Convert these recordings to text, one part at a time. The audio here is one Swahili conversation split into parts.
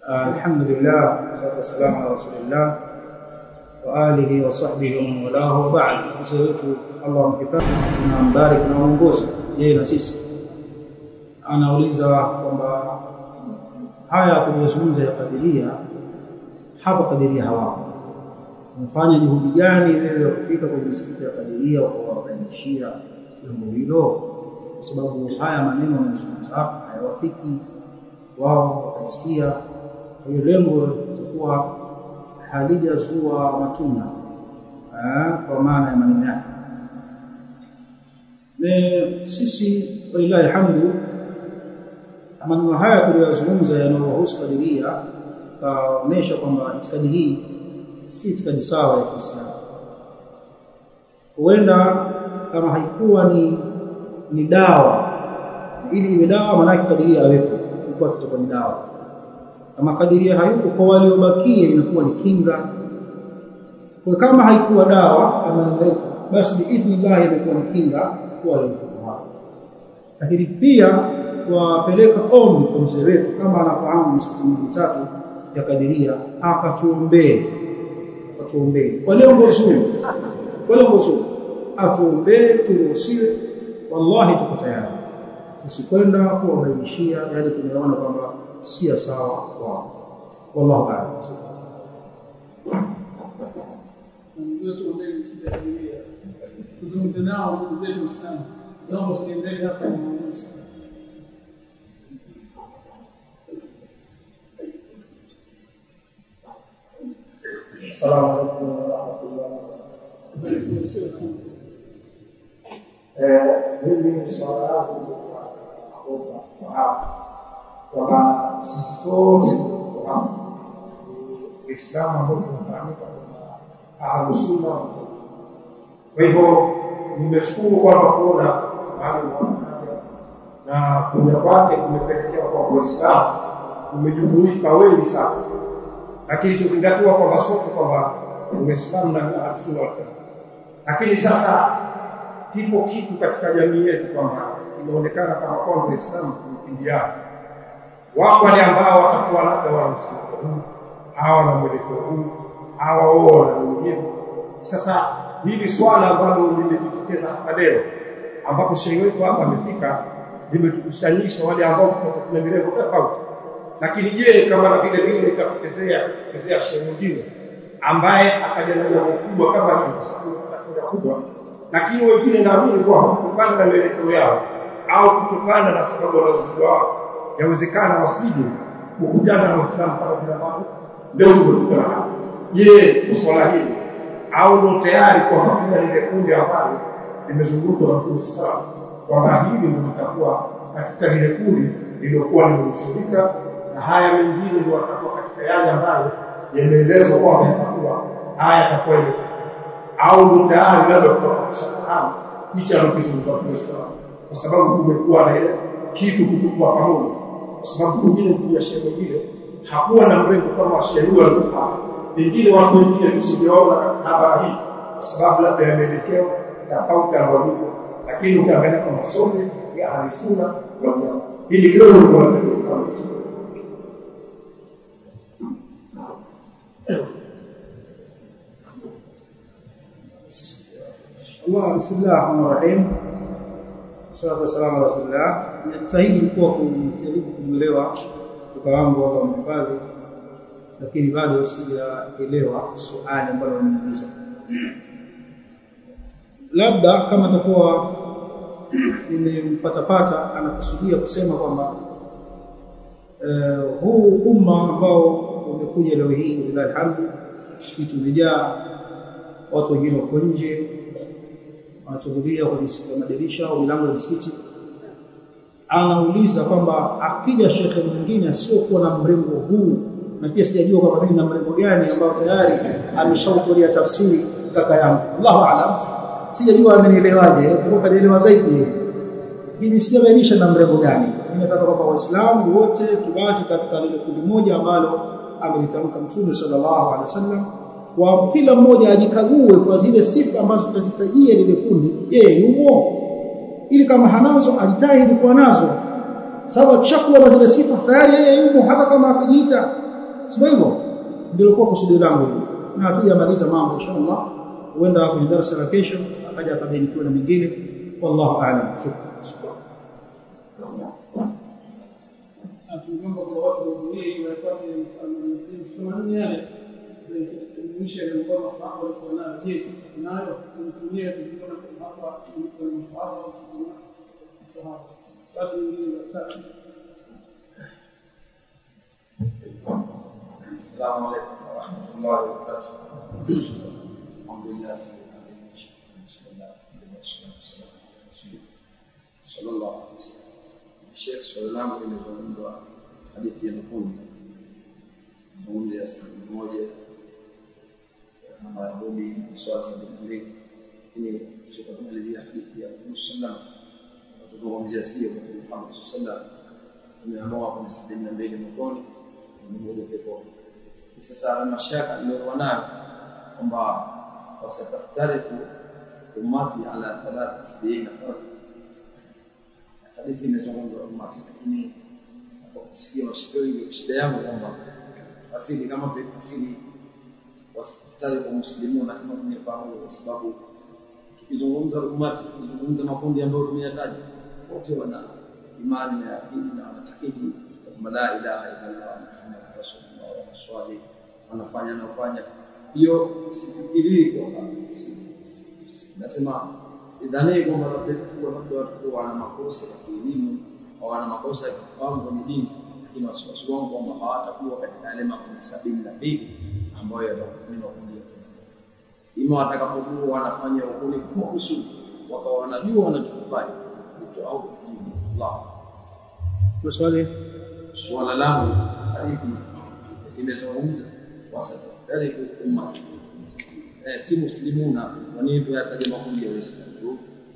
الحمد لله والصلاه والسلام على رسول الله واله وصحبه ومن والاه وبعد mzee wetu Allah mkifadhi na mbariki na uongozi yeye na sisi anauliza kwamba haya tuliyozungumza ya kadiria hapo kadiria hawapo mfanya juhudi gani wewe kufika kwenye misikiti ya kadiria kwa kuwabainishia jambo hilo kwa sababu haya maneno yanayozungumza hapa hayawafiki wao wakasikia kwa hiyo lengo litakuwa halijazua matunda kwa maana ya maneno yake sisi walillahi alhamdu maneno haya tuliyozungumza yanayohusu kadiria kaonesha kwamba itikadi hii si itikadi sawa ya Kiislamu huenda kama haikuwa ni ni dawa ili iwe dawa maana kadiria awepo ilikuwa kitakuwa ni dawa kama kadiria hayupo kwa waliobakia inakuwa ni kinga kwa kama haikuwa dawa kama letu basi biidhnillah imekuwa ni kinga kwa waliokuwa lakini pia tuwapeleka ombi kwa mzee wetu kama anafahamu misikiti mitatu ya kadiria akatuombee akatuombee kwa lengo zuri kwa lengo zuri atuombee turuhusiwe wallahi tuko tayari tusikwenda kuwabainishia yale tumeona kwamba si sawa kwao wallahu a'lam tuzungumze nao ndugu zetu sana naomba usiendelee hapa na maamuzi السلام عليكم ورحمة الله mimi swala yangu naomba fahamu kwamba sisi sote tunafahamu Uislamu ambao tunafahamika kama Ahlusunna kwa hivyo nimeshukuru kwamba kuona mahali mwanahaja na kuja kwake kumepelekea kwa Waislamu umejumuika wengi sana na kilichozingatiwa kwamba sote kwamba Uislamu na Ahlusunna wal lakini sasa kipo kitu katika jamii yetu kwamba inaonekana kama kwamba Uislamu kumkimbiana. Wako wale ambao watakuwa labda wana msimamo huu, hawa na mwelekeo huu, hawa wao na wengine. Sasa hili swala ambalo limejitokeza hapa leo, ambapo shehe wetu hapa amefika, limetukusanyisha wale ambao tuna milengo tofauti. Lakini je, kama na vile vile ikatokezea kezea shehe mwingine ambaye akaja na jambo kubwa kama hili, kwa sababu atakuja kubwa lakini wengine naamini kwamba kutokana na mielekeo yao au kutokana na sababu wanazoziwa wao yawezekana wasije kukutana na Waislamu kama vile ambavyo leo tumekutana hapa. Je, kwa swala hili au ndo tayari kwamba kuna lile kundi ambalo limezungukwa na Uislamu kwamba hili ndio litakuwa katika lile kundi lililokuwa limehusurika na haya mengine ndio watakuwa katika yale ambayo yameelezwa kwamba yatakuwa haya yatakuwa au ndo tayari labda tunapokisha fahamu hicho anachozungumza Uislamu kwa sababu kumekuwa na ile kitu kutukua pamoja kwa sababu mwingine kuja shehe mwingine hakuwa na mrengo kama shehe huyo alikuwa pengine watu wengine tusingeona habari hii kwa sababu labda yameelekewa tofauti na walipo lakini ukiangalia kwa masomo ya alifunga wa hili kidogo ndio kama Allah bismillah rahman rahim salatu wassalamu ala rasulillah najitahidi kuwa kujaribu kumwelewa mtoto wangu Allah mhifadhi lakini bado sijaelewa swali ambalo nimeuliza labda kama atakuwa nimempatapata anakusudia kusema kwamba uh, huu umma ambao umekuja leo hii lillahi alhamdu msikiti umejaa watu wengine wako nje wanachungulia kwenye madirisha au milango ya msikiti anauliza kwamba akija shekhe mwingine asiokuwa na mrengo huu na pia sijajua kwamba mimi na mrengo gani ambao tayari ameshautolea tafsiri kaka yangu Allahu aalam sijajua amenielewaje tuko kanielewa zaidi lakini sijabainisha na mrengo gani mimi nataka kwamba waislamu wote tubaki katika lile kundi moja ambalo amelitamka mtume sallallahu alaihi wasallam kwa kila mmoja ajikague kwa zile sifa ambazo tutazitajia lile kundi yeye yumo ili kama hanazo ajitahidi kuwa nazo sababu akishakuwa na zile sifa tayari yeye yumo hata kama hakujiita sio hivyo ndio kwa kusudi langu hili na hatujamaliza mambo inshallah huenda kwenye darasa la kesho akaja akabainikiwa na mengine wallahu a'lam shukran tukiomba kwa watu wahudhurie wapate mshikamano yale kuelimisha ile mkono fahamu walikuwa nayo. Je, sisi tunayo tunatumia tukiona hapa kwa mfahamu au sisi mfahamu. Swali lingine la tatu. السلام عليكم ورحمة الله وبركاته. الحمد لله سيدنا بسم الله والصلاة والسلام على رسول الله صلى الله عليه وسلم. Sheikh, swali langu limezungumzwa hadithi ya Nuhuni, Nuhuni ya sabini moja na Mayahudi swala sabini na mbili, lakini tutakumalizia hadithi ya Mtume sallam tutazungumzia sio katika Muhammad sallam tumeamua kuna sabini na mbili motoni na mmoja peponi. Sasa mashaka niliyokuwa nayo kwamba wasataftariku ummati ala thalath sabini farq hadithi imezungumzwa umati, lakini kwa kusikia mashika wengi, shida yangu kwamba asili kama vile asili wasitaftariku muslimuna kama tumefahamu, kwa sababu tukizungumza umati, tukizungumza makundi ambayo tumeyataja, wote wana imani na yakini na wanatakidi kwamba la ilaha illallah muhammad rasulullah wanaswali wanafanya naofanya hiyo sifikirii kwamba nasema sidhanii kwamba labda kuwa labda watu wana makosa ya kielimu au wana makosa ya kifahamu kwenye dini lakini wasiwasi wangu kwamba hawatakuwa katika yale makundi sabini na mbili ambayo yatakuwa makundi ya ima watakapokuwa wanafanya ukuni kwa kusudi wakawa wanajua wanachokifanya kitu au Allah swali suala langu hadithi imezungumza wasatariku umma eh, si muslimuna kwa nini tuyataja makundi ya Waislamu tu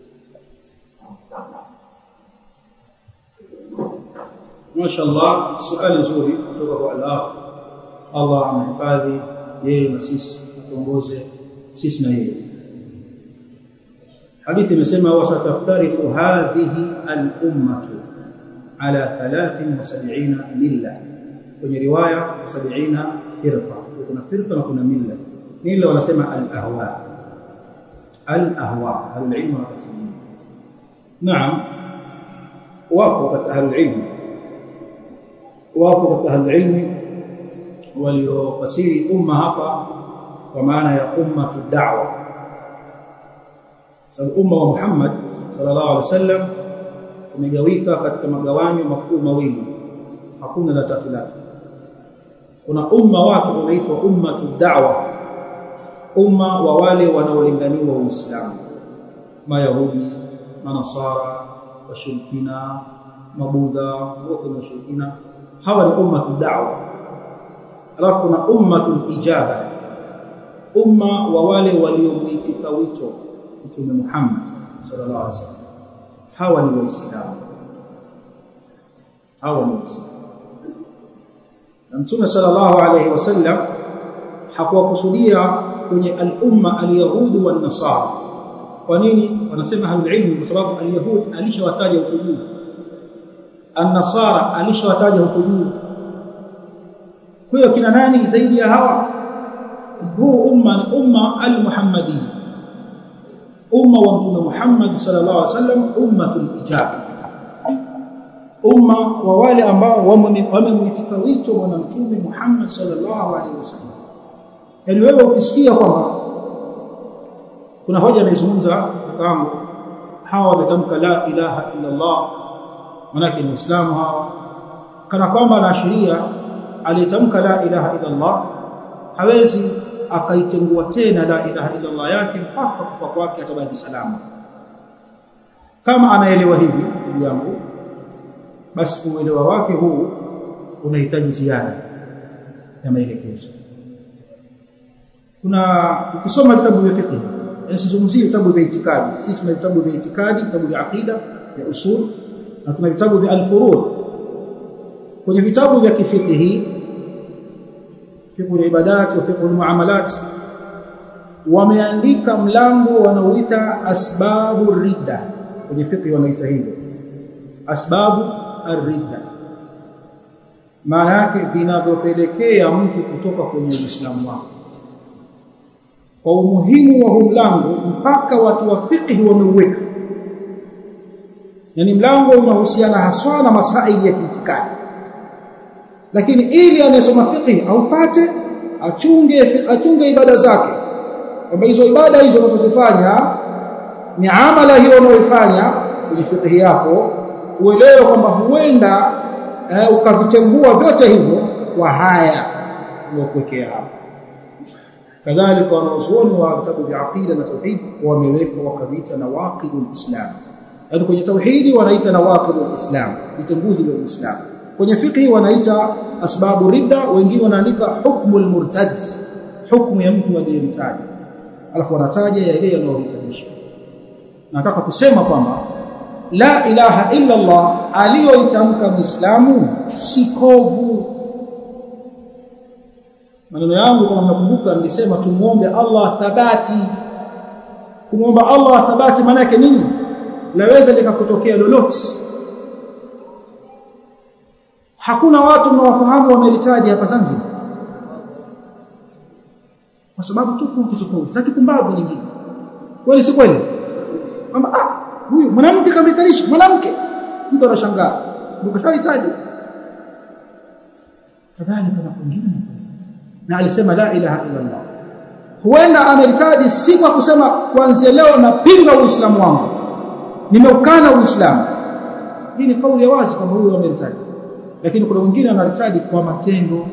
Mashaallah, swali nzuri kutoka kwa Allah. Allah amehifadhi yeye na sisi, atuongoze sisi na yeye. Hadithi imesema wasataftariqu hadhihi al-ummatu ala 73 milla, kwenye riwaya 70 firqa. Kuna firqa na kuna milla. Milla wanasema al-ahwa, al-ahwa, ahlul-ilm wanasema naam, wapo katika ahlul-ilm wapo katika ahlulilmi waliofasiri umma hapa kwa maana ya ummatu da'wa sababu umma wa Muhammad sallallahu alaihi wasallam umegawika katika magawanyo makuu mawili hakuna la tatu lake kuna umma wake unaitwa ummatu da'wa umma wa wale wanaolinganiwa Uislamu mayahudi manasara washirikina mabudha wote ni washirikina hawa ni ummatu da'wa alafu kuna ummatu ijaba umma wa wale waliomuitika wito mtume Muhammad sallallahu alaihi wasallam hawa ni waislamu hawa ni waislamu na mtume sallallahu alaihi wasallam hakuwakusudia kwenye al-umma al-yahudi wan nasara kwa nini wanasema ahlul kwa sababu al-yahud alishawataja huko juu an-nasara alishawataja huko juu kwa hiyo kina nani zaidi ya hawa huu umma ni umma al-muhammadi umma wa mtume Muhammad sallallahu alaihi wasallam ummatul ijaba umma wa wale ambao wamemwitika wito bwana mtume Muhammad sallallahu alaihi wasallam yani wewe ukisikia kwamba kuna hoja inaizungumza kama hawa wametamka la ilaha illa Allah manake ni Uislamu hawa kana kwamba anaashiria aliyetamka la ilaha illa Allah hawezi akaitengua tena la ilaha illa Allah yake mpaka kufa kwake atabaki salama kama anaelewa hivi ndugu yangu basi uelewa wake huu unahitaji ziada ya maelekezo kuna ukisoma vitabu vya fiqh yani sizungumzie vitabu vya itikadi sisi tuna vitabu vya itikadi vitabu vya aqida vya usul na tuna vitabu vya al-furud kwenye vitabu vya kifiqhi fiqh al-ibadat wa fiqh al-muamalat wameandika mlango wanaoita asbabu ridda kwenye fiqh wanaita hivyo asbabu ar-ridda maana yake vinavyopelekea mtu kutoka kwenye Uislamu wake kwa umuhimu wa huu mlango mpaka watu wa fiqh wameuweka yani mlango unahusiana haswa na masaili ya kiitikadi lakini ili anayesoma fiqh aupate achunge achunge ibada zake kwamba hizo ibada hizo unazozifanya ni amala hiyo unayoifanya kwenye fiqh yako uelewe kwamba huenda eh, ukavitengua vyote hivyo kwa haya uliokuwekea hapo kadhalika wanazuoni wa vitabu vya aqida na tauhid wameweka wakaviita nawaqidul islam yaani kwenye tauhidi wanaita nawaqidul islam vitenguzi vya uislamu kwenye fiqh wanaita asbabu ridda wengine wanaandika hukmul murtad hukumu ya mtu aliyemtaja alafu wanataja yale yanayohitajisha nataka kusema kwamba la ilaha illa Allah aliyoitamka muislamu si kovu maneno yangu kama mnakumbuka nilisema tumuombe Allah thabati kumwomba Allah thabati maana yake nini laweza likakutokea lolote hakuna watu mnawafahamu wamelitaji hapa Zanzibar kwa sababu tofauti tofauti za kipumbavu nyingine kweli si kweli kwamba ah huyu mwanamke kamlitanisha mwanamke mtu anashangaa ukashalitaji kadhalika na kwingine na alisema la ilaha illa Allah huenda ameritaji si kwa kusema kuanzia leo napinga uislamu wangu nimeukana uislamu hii ni kauli ya wazi kwamba huyu ameritaji lakini kuna wengine wanaritaji kwa matendo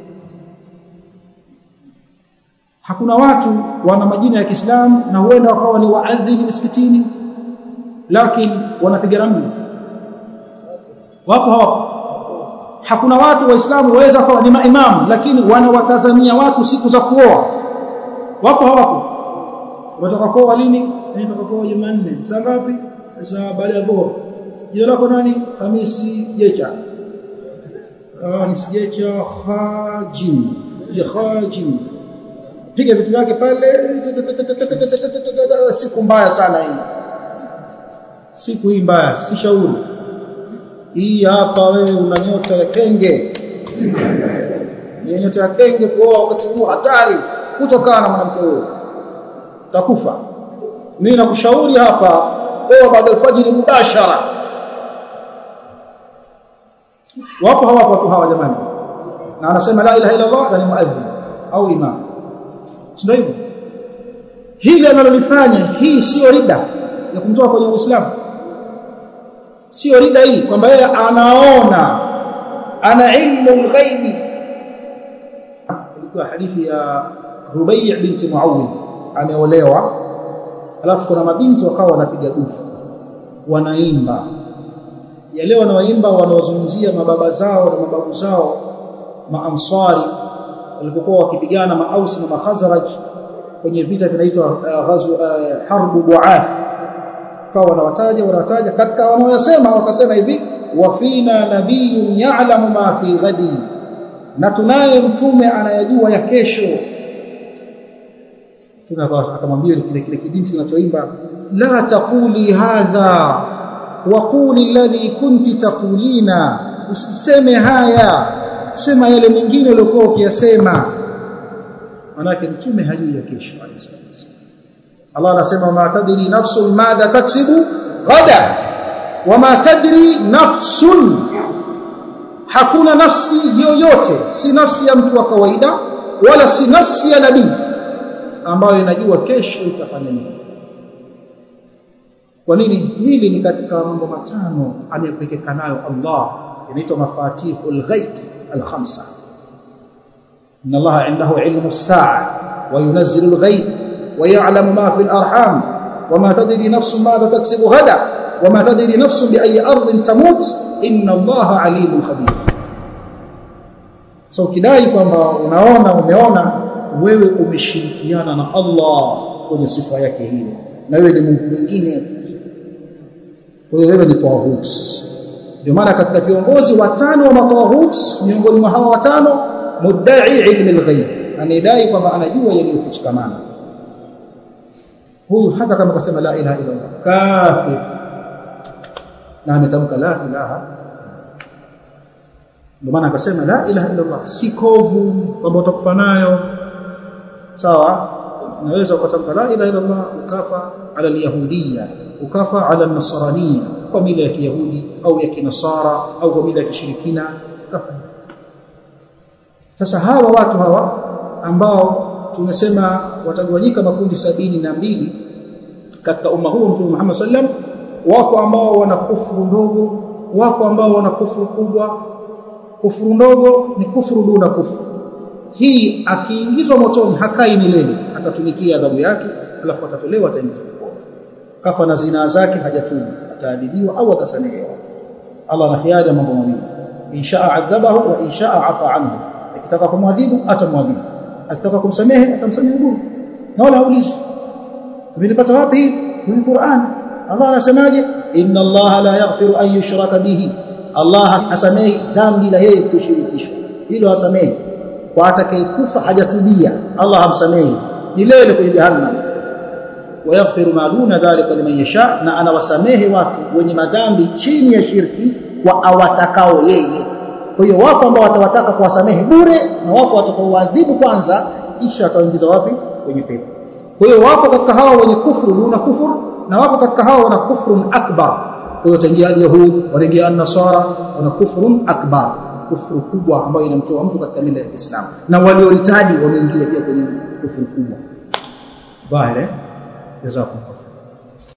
hakuna watu wana majina ya Kiislamu na huenda wakawa ni waadhini misikitini lakini wanapiga ramli wapo hawapo hakuna watu waislamu waweza kuwa ni maimamu lakini wanawatazamia watu siku za kuoa wapo hawapo wataka kuoa lini nataka kuoa Jumanne saa ngapi saa baada ya dhuhur jina lako nani Hamisi Jecha ah ni Jecha Khajim ya Khajim piga vitu vyake pale siku mbaya sana hii siku hii mbaya si shauri hii hapa wewe una nyota ya kenge ni nyota ya kenge kuoa wakati huu hatari kutokana na mwanamke huyo takufa mimi nakushauri hapa oa baada alfajiri mubashara wapo hawapo watu hawa jamani na anasema la ilaha illa Allah ni muadhin au imam sio hivyo hili analolifanya hii sio rida ya kumtoa kwenye Uislamu sio rida hii kwamba yeye anaona ana ilmu al-ghaibi ilikuwa hadithi ya Rubai' binti Muawid ameolewa alafu kuna mabinti wakawa wanapiga dufu wanaimba yale wanaoimba wanaozungumzia mababa zao na mababu zao maansari walipokuwa wakipigana maausi na makhazraj kwenye vita vinaitwa uh, ghazu uh, harbu buath kawa wanawataja wanawataja katika wanaoyasema wakasema hivi wa fina nabiyyun ya'lamu ma fi ghadi na tunaye mtume anayajua ya kesho tunakaa akamwambia kile kile kibinti kinachoimba la taquli hadha wa quli alladhi kunti taqulina usiseme haya sema yale mengine uliokuwa ukiyasema manake mtume hajui ya kesho Allah anasema ma tadri nafsun madha taksibu ghada wama tadri nafsun hakuna nafsi yoyote si nafsi ya mtu wa kawaida wala si nafsi ya nabii ambayo inajua kesho itafanya nini kwa nini hili ni katika mambo matano amepekeka nayo Allah inaitwa mafatihul ghaib al-khamsa inna Allah indahu ilmu as-sa'a wa yunazzilu al-ghaib wa ya'lamu ma fi al-arham wa ma tadri nafsun madha taksibu ghada wa ma tadri nafsun bi ayyi ardin tamut inna Allah alimun khabir so kidai kwamba unaona umeona wewe umeshirikiana na Allah kwenye sifa yake hiyo na wewe ni Mungu mwingine kwa hiyo wewe ni tawhid ndio maana katika viongozi watano wa matawhid miongoni mwa hawa watano mudda'i ilmi al-ghaib anadai kwamba anajua yaliyofichikamana huyu hata kama kasema la ilaha illa Allah kafir na ametamka la ilaha ndio maana akasema la ilaha illa Allah si kovu kwamba utakufa nayo sawa unaweza ukatamka la ilaha illa Allah ukafa ala alyahudiyya ukafa ala nasraniyya kwa mila ya kiyahudi au ya kinasara au kwa mila ya kishirikina ukafa sasa hawa watu hawa ambao tumesema watagawanyika makundi sabini na mbili katika umma huu mtume Muhammad sallam wako ambao wana kufuru ndogo wako ambao wana kufuru kubwa kufuru ndogo ni kufuru duna kufuru hii akiingizwa motoni hakai milele atatumikia adhabu yake alafu atatolewa ataingizwa kafa na zinaa zake hajatubu ataadhibiwa au atasamehewa Allah ana hiari mambo mawili inshaa adhabahu wa inshaa afa anhu akitaka kumwadhibu atamwadhibu akitaka kumsamehe atamsamehe bure na wala haulizi tumelipata wapi kwenye Qur'an Allah anasemaje inna Allah la yaghfiru an yushraka bihi Allah hasamehi dhambi la yeye kushirikishwa hilo hasamehi kwa atakayekufa hajatubia Allah hamsamehi milele kwenye jahannam wayaghfiru ma duna dhalika liman yasha na anawasamehe watu wenye madhambi chini ya shirki kwa awatakao yeye kwa hiyo wako ambao watawataka kuwasamehe bure na wako watakaoadhibu kwanza kisha atawaingiza wapi kwenye pepo kwa hiyo wapo katika hawa wenye kufuru duna kufuru na wapo katika hawa wana kufrun akbar kwa hiyo tangia yahud wanaingia an-nasara wana kufrun akbar kufuru kubwa ambayo inamtoa mtu katika mila ya Kiislamu na walioritadi wameingia pia kwenye kufuru kubwa dhahiri jazakum